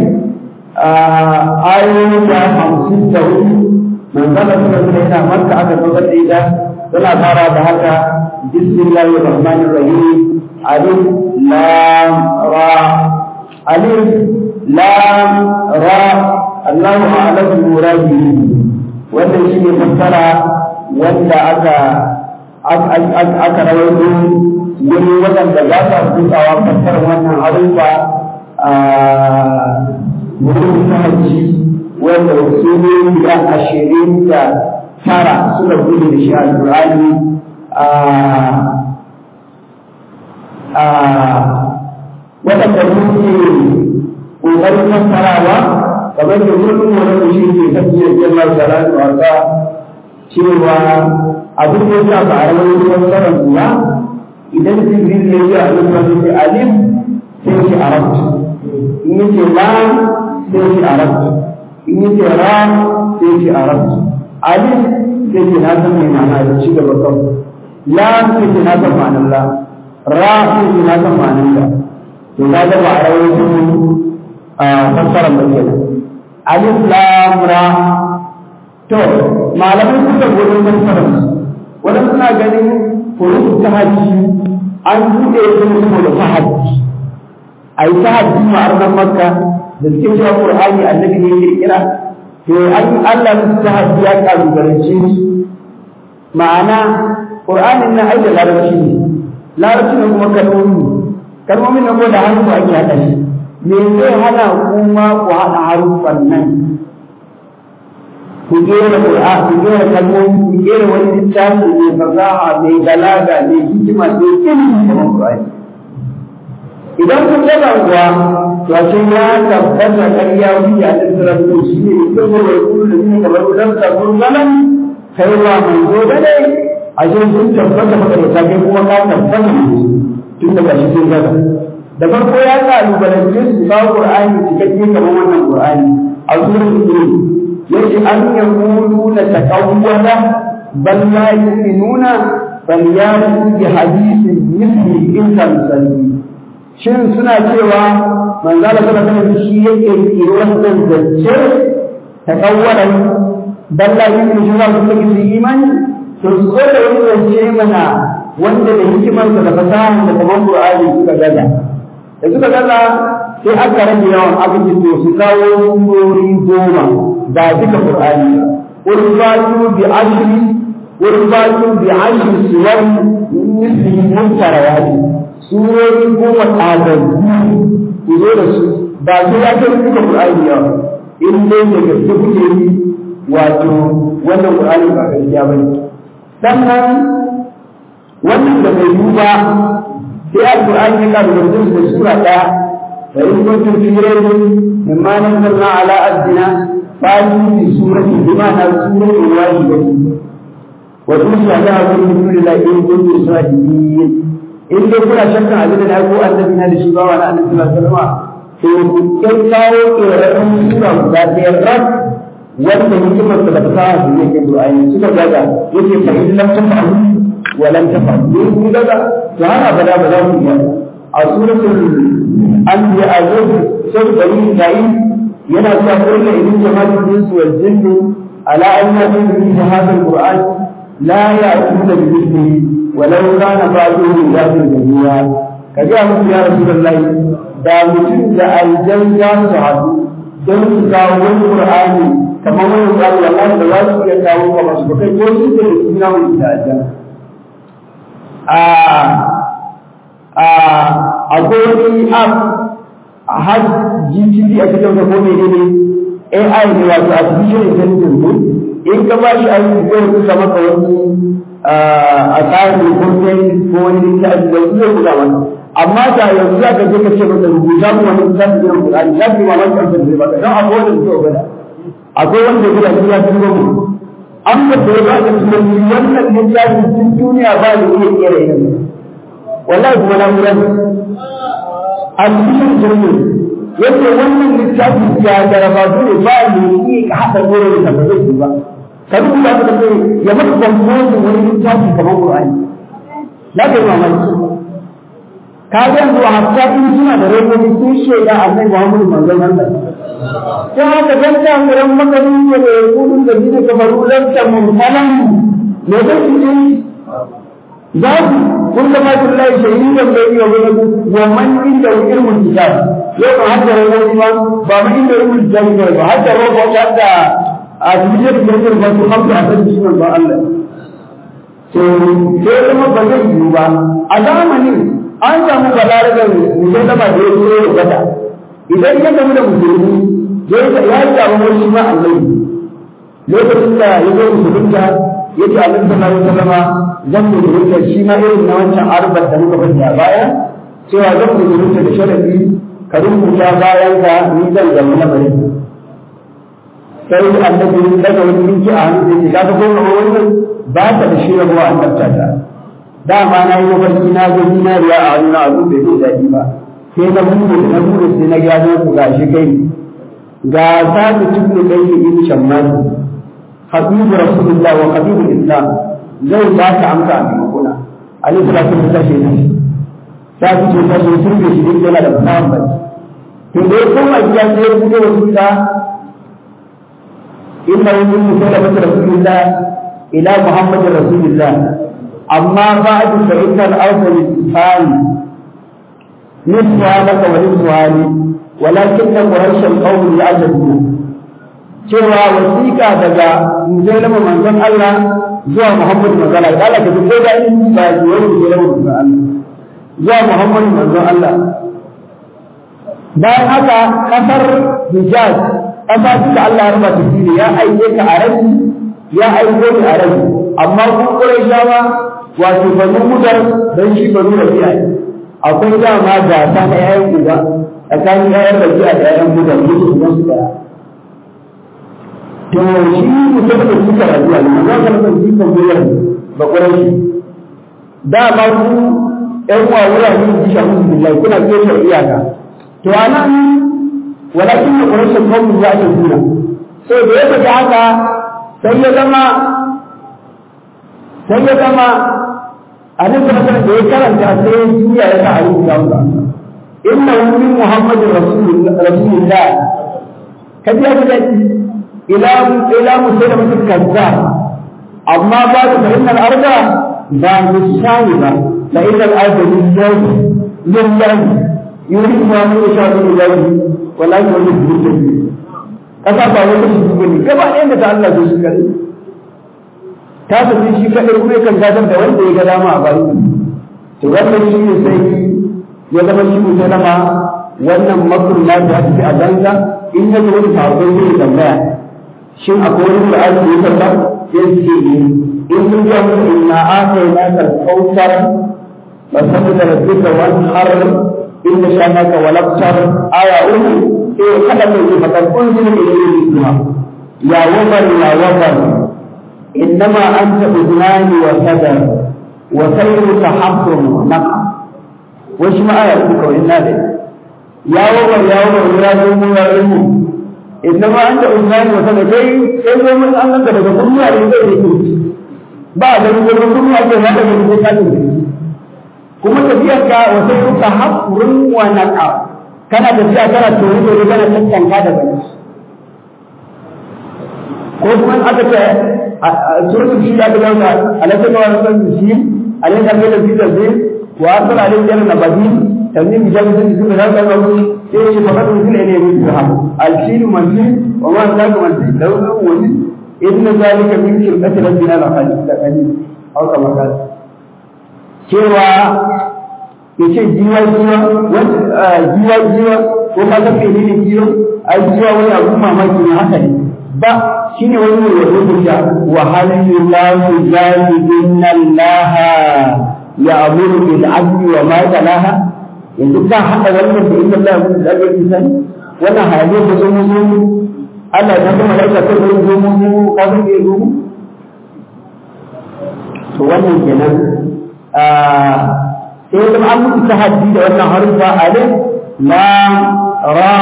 آية خمسين تقول من ذلك سورة مكة أكثر إذا suna fara da haka bismillahir rahmanir rahim alif lam ra alif lam ra Allahu a'lam bi muradihi wannan shine fassara wanda aka aka rawaito wani wadanda za su tsawa fassara wannan harufa a wurin sahaji wanda su ne da ashirin da tara suka gudu da shi alƙur'ani waɗanda muke ƙoƙarin fassarawa kamar da kullum wani shi ke tafiyar jalla salatu wasa cewa abin da ya ba a rawar fassarar kuwa idan jibril ya yi a lokacin sai alif sai shi arabtu in yace lam sai shi arabtu in yace ra sai shi arabtu alif sai ce na san mai ma'ana da ci gaba kawai la sai ce na san ma'anar la ra sai ce na san ma'anar la to na ga ba a rawar su a fassara ba kenan alif lam ra to malamai suka gudun fassarar su wadanda suna ganin furuf ta hajji an buɗe su saboda tahaddi a yi tahaddi ma'arnan makka da suke cewa qur'ani annabi ne ya kirkira to an Allah musu ta hajji ya kalubalance su ma'ana ƙur'anin na aida larabci ne larabci ne kuma kalmomi kalmomin na ko da hannu ake haɗa shi me zai hana kuma ku haɗa haruffan nan ku gera ƙur'an ku gera kalmomi ku gera wani littafi mai fasaha mai galaga mai hikima mai ilimi kamar ƙur'ani idan kun yaba kuwa to a ce ya tabbata ƙarya wuce a tattara ko shi ne idan ko bai kullu da ne kamar dan ta kun zaman kai wa manzo da ne a ce kun tabbata maka da kai kuma ka tabbata tun daga shi sun gaza da farko ya kalubalance su ba qur'ani cikakke kamar wannan qur'ani a sunan ibn yace an yaquluna taqawwala bal la yu'minuna bal ya'tu bi hadithin mithli in tamsali shin suna cewa manzala sallallahu alaihi shi yake yi wannan zance ta kawwalan balla yin shi za su yi imani to su zo da wani zance mana wanda da hikimar da fasaha da kuma Qur'ani suka gaza da suka gaza sai aka rage yawan abin da to su kawo surori goma ba duka Qur'ani ba urbatu bi ashri urbatu bi ashri suwar misli muntarawati surori goma ɗazanzu ku zo da su ba su ya kai duka Qur'ani yawa in dai da gaske kuke yi wato wannan Qur'ani ba gaskiya ba ne sannan wannan da bai yi ba sai alqur'ani ya kawo da da sura daya fa in kuntum fi raybin mimma nazzalna ala abdina fa'tu bi surati bima na surati wahidatin wa tusla la kullu lillahi in kuntum sadiqin in dai kuna shakkan abin da ko annabi na da shi ba wa annabi sallallahu alaihi wasallam to kai kawo ƙirarren sura guda ɗaya rak wanda hikimar da ta sa su ne ke du'ayi suka gaza yake fa in lam tafa'u wa lam tafa'u in kun gaza to har abada ba za ku iya a suratul anbiya a zuwa sai bani isra'il yana cewa kullu idin jama'atul insu wal jinni ala an ya'budu bi hadha al-qur'an la ya'tuna bi mithlihi walau kana ba'duhu ya'budu jami'a kaga musu ya rasulullahi da mutum da aljan za su haɗu don su kawo wani qur'ani kamar wani qur'ani wallahi da za su iya kawo ba su kai ko su da suna wani da aljan a a akwai wani app a har GTP a cikin ko ne ne AI ne wato artificial intelligence ne in ka ba shi aiki zai rubuta maka wani a tsarin content ko wani littafi da zai buga maka amma da yanzu za ka je ka ce masa rubuta mu wani za ka gina Qur'ani za ka yi mamaki an zai baka dan akwai wanda zai gwada akwai wanda zai gwada ya tuno mu an ka da ba ka tuno ni wannan littafi cikin duniya ba da iya kera yin wallahi kuma na mura a cikin jirgin yace wannan littafi ya garaba ne ba ne iya ka haɗa gore da ba zai ba ka rubuta ka ce ya maka kwamfutin wani littafi kamar Qur'ani za ka yi mamaki ka ga yanzu hatta in suna da rabobi sun shaida annabi Muhammadu manzon Allah sai haka dan ta muran makarin ne da kudin da bi da kafaru lan ta mumtalan ne da shi za ku kun da masu Allah shahidan bai yi wa wa man inda ilmul kitab yau ba hadda rabobi ba ba ma inda ilmul kitab ba hadda rabobi hadda a cikin da ke ba su hamdu a san shi manzon Allah to sai kuma ba zai yi ba a zamanin an samu balaragar musallama da ya zo ya gata idan ya gamu da musulmi ya yi samu wani ma Allah lokacin da ya zo musulunta ya ce Allah sallallahu alaihi wasallama zan musulunta shi ma irin na wancan arbar da muka faɗi a baya cewa zan musulunta da sharadi ka rubuta bayan ka ni zan zama na bari sai annabi daga wani minki a hannu sai ka ga ko wannan ba ta da shi rabuwa an tabbata dama na yi mafarki na ga zinariya a wani abu bai zai daɗi ba sai na bude na bude sai na gano ku ga shi kai ga sabu tubni kai shi in shamman habibu rasulullah wa habibu islam zai ba ka amsa a maimakona alaihi salatu wa sallam ne ta fi ce ta shi turbe shi duk yana da fasahan bai to da ya koma gida sai ya fito wasu da inna wani musulman rasulullah ila muhammadin rasulullah أما بعد فإن الأرض للإنسان نصفها لك ونصفها لي ولكن قريش القوم يعجبون cewa wasiƙa daga musulman manzon Allah zuwa Muhammad manzon Allah kala ka duk da in ba zuwa musulman manzon Allah zuwa Muhammad manzon Allah bayan haka kasar Hijaz kasa da Allah ya rubuta fili ya aike ka a rabi ya aiko ni a rabi amma kun Qurayshawa wato banu mudar dan shi banu rabi'a akwai dama gasa na yayin uba tsakanin yayin rabi'a da yayin mudar duk uban su daya to shi mutum da suka rabi'a ne za ka san shi kan mudar ba Qurayshi dama ku ƴan uwa wurare ji sha musu billahi kuna kiyar iyaka to anan walakin da Quraysh kawai ya ce kuna sai da ya ga haka sai ya zama sai ya zama a nan da da ya karanta sai ya juya ya sa a rubuta masa inna min muhammadin rasulullah kaji ya ga ila ila musulma mutum kaza amma ba da fahimtar arda ba misali ba la ila al-arda lillahi lillahi yuri ma mun sha lillahi wala yuri lillahi kasa ba wani shi ne gaba ɗayan da ta Allah zai shi kare ta tafi shi kaɗai kuma kan gadar da wanda ya ga dama a bayan to wannan shi ne sai ya zama shi musulama wannan makon na ta tafi a banza in ya wani sabon zai tambaya shin akwai wani da ake yi sallah sai su ce in sun ga musu inna aka yi nasar kautar فصل لربك وانحر إن شانك ولبتر آية أم إيه خلق فقد أنزل إليه الإسلام يا وبر يا وبر إنما أنت أذنان وسدر وخيرك حفر ونقع وش ما آية أمك وإنا ذلك يا وبر يا وبر يا ذو يا علم إنما أنت أذنان وسدر كي كي من أنك تقول يا رجل ba da ruwan kuma ake hada da ruwan kafin kuma tafiyar ka wata kuka haƙurin wannan a kana tafiya kana tori tori kana tattanka da bane ko kuma aka ce a surutun shi da aka dauka alaƙa da wani san shi alai da kai da fitar zai wa asal alai da na badi tanni bi jami sun suka da ka mu sai shi fa kada mutum ne ne su ha alshiru man fi wa ma zaka man fi dawlu wani inna zalika min shirkati rabbina la qalil au kama kana cewa ya ce jiwa jiwa jiwa jiwa ko ka san mene ne jiwa ai jiwa wani abu mamaki ne haka ne ba shine wani ne wato da ya wa halin lahu zalibin Allah ya amuru bil adli wa ma talaha yanzu ka hada wannan da inna Allah mun da ga insan wannan halaye da zo mu Allah ta kuma laika ta zo mu ka san me zo to wannan kenan sai zama an mutu tahaddi da wannan harufa alif lam ra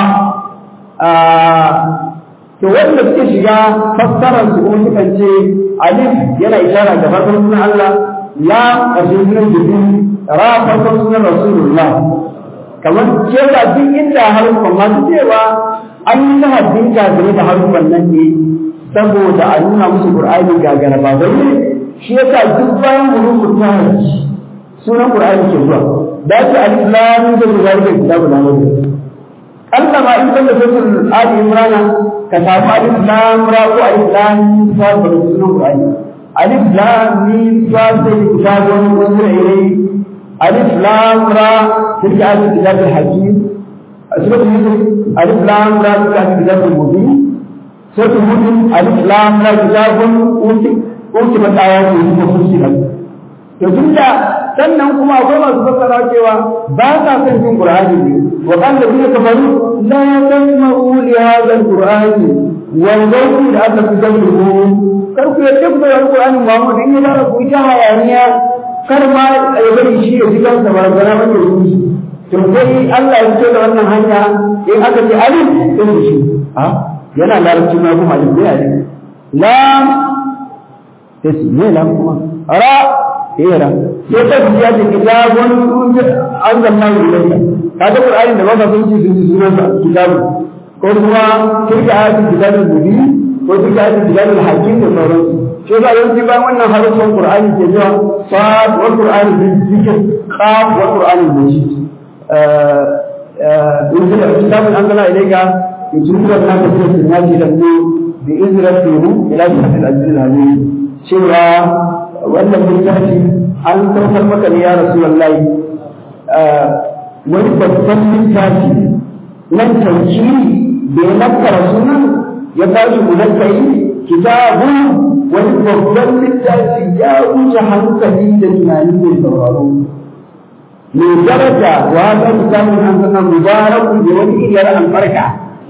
to wanda suke shiga fassarar su kuma sukan ce alif yana ishara ga farkon sunan Allah lam ƙarshen sunan jibril ra farkon sunan rasulullah kamar cewa duk inda harufan masu cewa an yi tahaddin gagare da harufan nan ne saboda a nuna musu qur'ani gagara ba ne shi yasa duk bayan hurufun tahaddi sunan Qur'ani ke zuwa da ce alif lam da zalika kitabu la mawdu Allah ma in kalla suratul Ali Imran ka samu alif lam ra ko alif lam fa da sunan Qur'ani alif lam mim fa da kitabu unzila ilayhi alif lam ra tilka alif kitabul hakim suratul yusuf alif lam ra tilka alif kitabul mubin suratul mubin alif lam ra kitabun uti uti matayatu mufassilan to tunda sannan kuma akwai masu fassara cewa ba sa son jin Qur'ani ne wa kan da kuma kafaru la tasma'u li hadha al-Qur'ani wal ghayru da aka fi dalilhu kar ku yadda ku da Qur'ani Muhammad in ya fara ku ta hayaniya kar ma ya bari shi ya jiga da barazana ba ne shi to sai Allah ya ce da wannan hanya in aka ce alif din shi ha yana larabci ma kuma alif ne alif lam sai ne lam kuma ra hera sai ta biya da kitabun an zanna ilayka kaga qur'ani da baka sun ci sun ci sunan sa kitabu ko kuma kirka ayatul kitabul mubin ko kirka ayatul kitabul hakim da sauransu sai ga yanzu bayan wannan harufan qur'ani ke zuwa sad wa qur'ani bil zikr qaf wa qur'ani majid in da kitabun an zanna ilayka yujudu an ka fi sunnati da ku bi izratihi ila sahil al-aziz cewa wannan littafi an saukar maka ne ya rasu wallahi wani babban littafi nan tauki da ya nakara sunan ya ba shi munakkari kitabu wani babban littafi ya wuce hankali da tunani mai sauraro mai daraja wa ta kitabun an sana mubarakun da wani iriyar albarka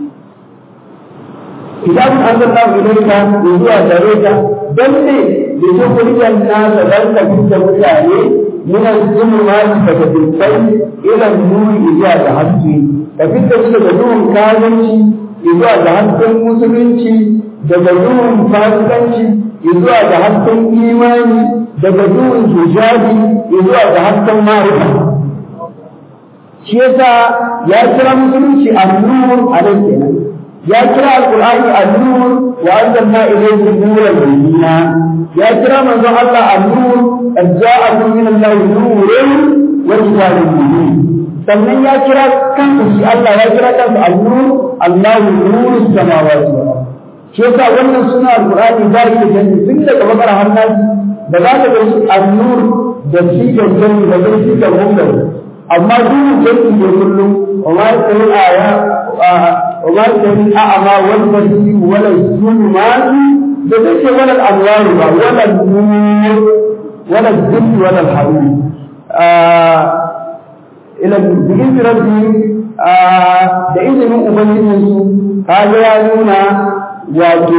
kitabun an sana ilaika zuwa gare ka don ne لتخرج الناس بل كنت متعلي من الظلمات فتبقي إلى النور إذا ذهبت فكنت تدعوهم كاذنشي إذا ذهبت المسلمشي تدعوهم فاسقنشي إذا ذهبت إيماني تدعوهم حجابي إذا ذهبت معرفة shi yasa ya kira musulunci annur a nan kenan ya kira alqur'ani annur wa anzalna ilayhi nuran bayyina ya kira manzon Allah an-nur qad ja'akum min Allah nurun wa kitabun mubin sannan ya kira kansa shi Allah ya kira kansa an-nur Allahu nuru samawati wal ard shi yasa wannan suna alqur'ani da yake janni tun daga bakara har nasi da za ka ga shi an-nur da shi da janni da shi da gumbar amma duk janni ne kullum wa ma yakun aya wa ma yakun a'ma wal basir wala zulmatu da zai ce wala al'amwaru ba wala nur wala zilli wala haru ila bigin rabbi da izinin ubangijin su kaga ya nuna wato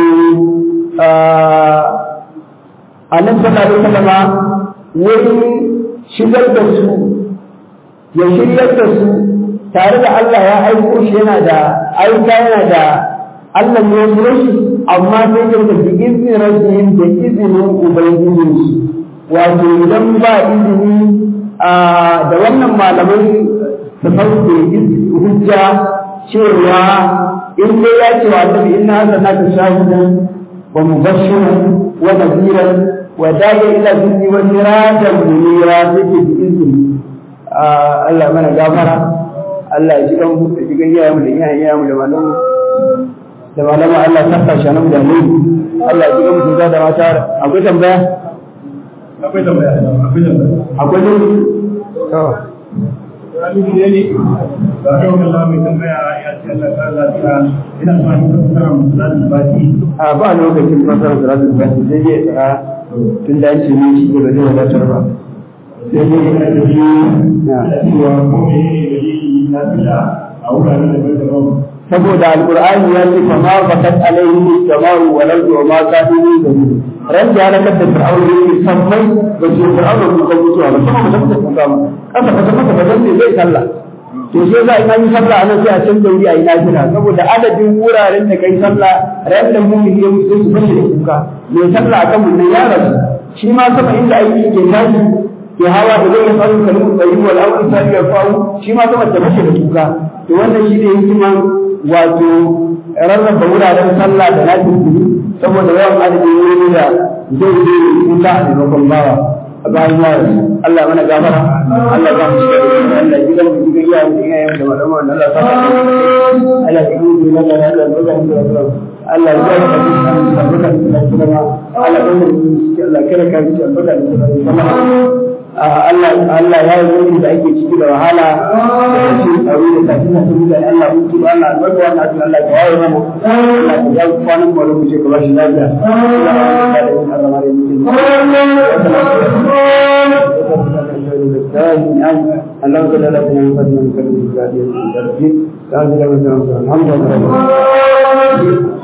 annabi sallallahu alaihi wasallam wurin shigar da su ya shiryar da su tare da Allah ya aiko shi yana da aika yana da Allah ne ya shi amma sai da da izinin rabbihim da izinin ubangijin su wato idan ba izini da wannan malamai su sauke hujja cewa in dai ya ce wa annabi inna arsalnaka shahidan wa mubashiran wa nadhiran wa da'iya ila dinni wa sirajan munira take bi izini Allah mana gafara Allah ya ji kan mu ji gan iyayen mu da iyayen iyayen mu da malamu da malamu Allah ta tashi nan da mu Allah ya ji kan mu da da mata akwai tambaya akwai tambaya akwai tambaya akwai ne to Rami ne ne ba ka yi Allah mai tambaya ya ce Allah ta lafiya ina so a yi fassara musulun baki a ba lokacin fasara salatul fati sai dai tsara tun da an ce ne shi ba zai wadatar ba sai dai yana da shi na cewa ko me ne da yi na fila a wuraren da bai da rawa saboda alqur'ani ya ce fa ma fatat alaihi samau wa lam wa ma kanu min ran da ya da fir'aun yake sammai ba ce fir'aun ko kan mutuwa ba kuma ba ta kuka ba kasa ba ta maka ba dan zai sallah to sai za a yi sallah anan sai a canza wuri a yi nafila saboda adadin wuraren da kai sallah ran da mu yi sai su fashe da kuka mai sallah akan mun ya rasu shi ma sama inda aiki ke tashi ke hawa da zai faru kalmu tsayi wal auri sai ya faru shi ma sama ta fashe da kuka to wannan shi ne hikiman wato rarraba wuraren sallah da nafila saboda yawan adadin wurin da zai je kuka a maimakon bawa a bayan yaro Allah mana gafara Allah za mu shiga da Allah ji gan ji gan yayin da yayin da madama wannan Allah ta Allah ya yi da Allah Allah ya ga mu da Allah ya ga mu da barka da kuma Allah ya ga mu Allah kare ka ji barka da kuma Allah Allah ya yi wani da ake ciki da wahala da shi tsaro da tafi na tafi da Allah mun tuba Allah albarka wannan abin Allah ya yi mana Allah ya yi kwanan mu da kuce ka bashi lafiya Allah ya yi da Allah ya yi اللهم صل على سيدنا محمد وعلى اله وصحبه وسلم الحمد لله